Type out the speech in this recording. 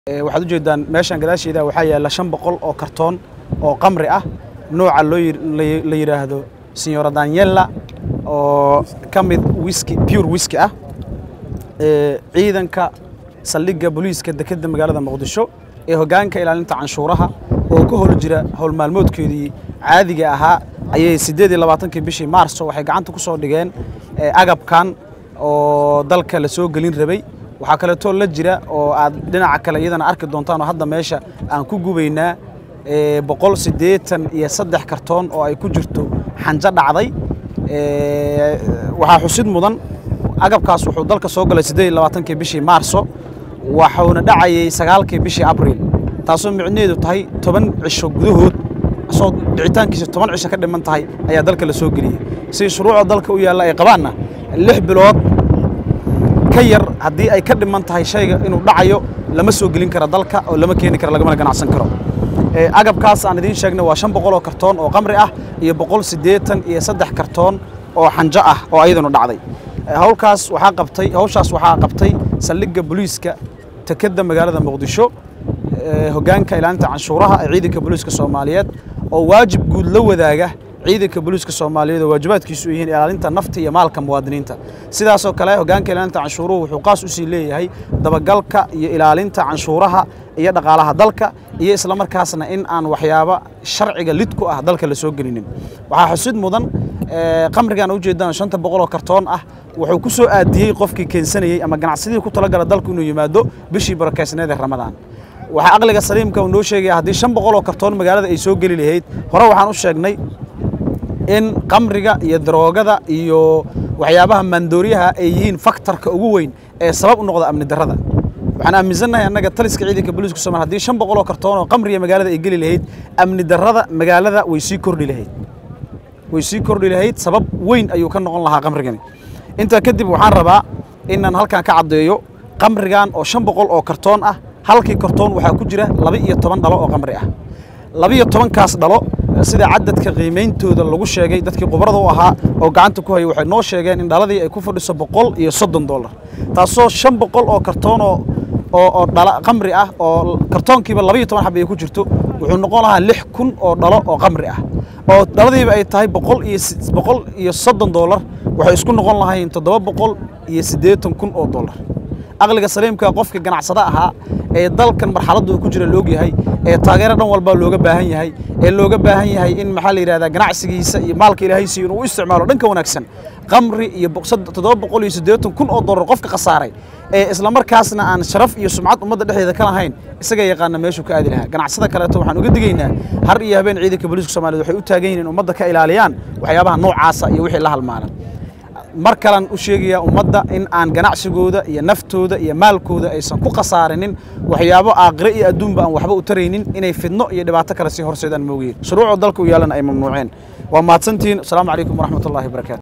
waxaad ujeedaan meeshan gadaasheeda waxaa yaalla shan boqol oo kartoon oo qamri ah nooca loo la yidhaahdo signora daniela oo ka mid wiski pure wiski ah ciidanka saldhigga booliiska dekedda magaalada muqdisho ee hoggaanka ilaalinta canshuuraha oo ka hol jira howl maalmoodkeedii caadiga ahaa ayay siddeed iyo labaatankii bishii maarso waxay gacanta ku soo dhigeen agabkan oo dalka la soo gelin rabay waxaa kaleetoo la jira oo aad dhinaca kale iyadana arki doontaan oo hadda meesha aan ku gubaynaa boqol siddeetan iyo saddex kartoon oo ay ku jirto xanjo dhacday waxaa xusid mudan agabkaas wuxuu dalka soo galay siddeed iyo labaatankii bishii maarso waxuuna dhacayay sagaalkii bishii abriil taasoo micnaheedu tahay toban cisho gudahood asoo dhicitaankiisa toban cisho ka dhiman tahay ayaa dalka la soo geliyey si shuruucda dalka u yaalla ay qabaanna lix bilood ka yar haddii ay ka dhiman tahay shayga inuu dhacayo lama soo gelin kara dalka oo lama keeni karo lagamana ganacsan karo agabkaas aan idiin sheegnay waa shan boqol oo kartoon oo qamri ah iyo boqol siddeetan iyo saddex kartoon oo xanjo ah oo ayadanu dhacday hawlkaas waxaa qabtay hawshaas waxaa qabtay saldhigga booliiska tekedda magaalada muqdisho hoggaanka ilaalinta canshuuraha ee ciidanka booliiska soomaaliyeed oo waajib guud la wadaaga ciidanka booliiska soomaaliyeed oo waajibaadkiisu yihiin ilaalinta nafta iyo maalka muwaadiniinta sidaasoo kale hoggaanka ilaalinta canshuuruhu wuxuu qaas usii leeyahay dabagalka iyo ilaalinta canshuuraha iyo dhaqaalaha dalka iyo islamarkaasna in aan waxyaabo sharciga lid ku ah dalka la soo gelinin waxaa xusid mudan qamrigan ujeedaan shanta boqol oo kartoon ah wuxuu ku soo aadiyey qofkii keensanayey ama ganacsadihii ku talagala dalku inuu yimaado bishii barakeysneed ee ramadaan waxaa aqliga saliimka uu noo sheegaya haddii shan boqol oo kartoon magaalada ay soo geli lahayd hore waxaan u sheegnay in qamriga iyo daroogada iyo waxyaabaha maandooriyaha ay yihiin faktarka ugu weyn ee sabab u noqda amni darrada waxaan aaminsannahay annaga taliska ciidanka booliiska somalia haddii shan boqol oo kartoon oo qamriga magaalada ay geli lahayd amni darrada magaalada way sii kordhi lahayd way sii kordhi lahayd sabab weyn ayuu ka noqon lahaa qamrigani intaa kadib waxaan rabaa inaan halkan ka caddeeyo qamrigan oo shan boqol oo kartoon ah halkii kartoon waxaa ku jira laba iyo toban dhalo oo qamri ah labiyo tobankaas dhalo sida cadadka qiimeyntooda lagu sheegay dadkii khubarada u ahaa oo gacanta ku hayay waxay noo sheegeen in dhaladii ay ku fadhiso boqol iyo soddon dollar taasoo shan boqol oo kartoon oo oo dhala qamri ah oo kartoonkiiba labiyo toban xab ay ku jirto wuxuu noqon lahaa lix kun oo dhalo oo qamri ah oo dhaladiiba ay tahay boqol iyo boqol iyo soddon dollar waxay isku noqon lahayn toddoba boqol iyo siddeetan kun oo dollar aqliga saliimka qofka ganacsada ahaa ee dalkan marxaladdu ku jira loog yahay ee taageero dhan walba looga baahan yahay ee looga baahan yahay in maxaa la yidhahdaa ganacsigiisa iyo maalka ilaahay siiyo inuu u isticmaalo dhanka wanaagsan qamri iyo toddoba boqol iyo siddeetan kun oo dollar qofka khasaaray ee islamarkaasna aan sharaf iyo sumcad ummadda dhexdeeda ka lahayn isaga yaqaana meeshuu ka aadi lahaa ganacsada kaleeto waxaan uga digaynaa har iyo habeen ciidanka booliiska soomaaliyed waxay u taagan yihiin in ummadda ka ilaaliyaan waxyaabaha noocaasa iyo wixii la halmaalan mar kalan u sheegayaa ummadda in aan ganacsigooda iyo naftooda iyo maalkooda aysan ku khasaarinin waxyaabo aakhire iyo adduunba aan waxba u taraynin inay fidno iyo dhibaato kale sii horseedaan moogiin shuruucda dalka u yaalana ay mamnuuceen waa mahadsantihiin asalaamu calaykum waraxmat ullahi wabarakatu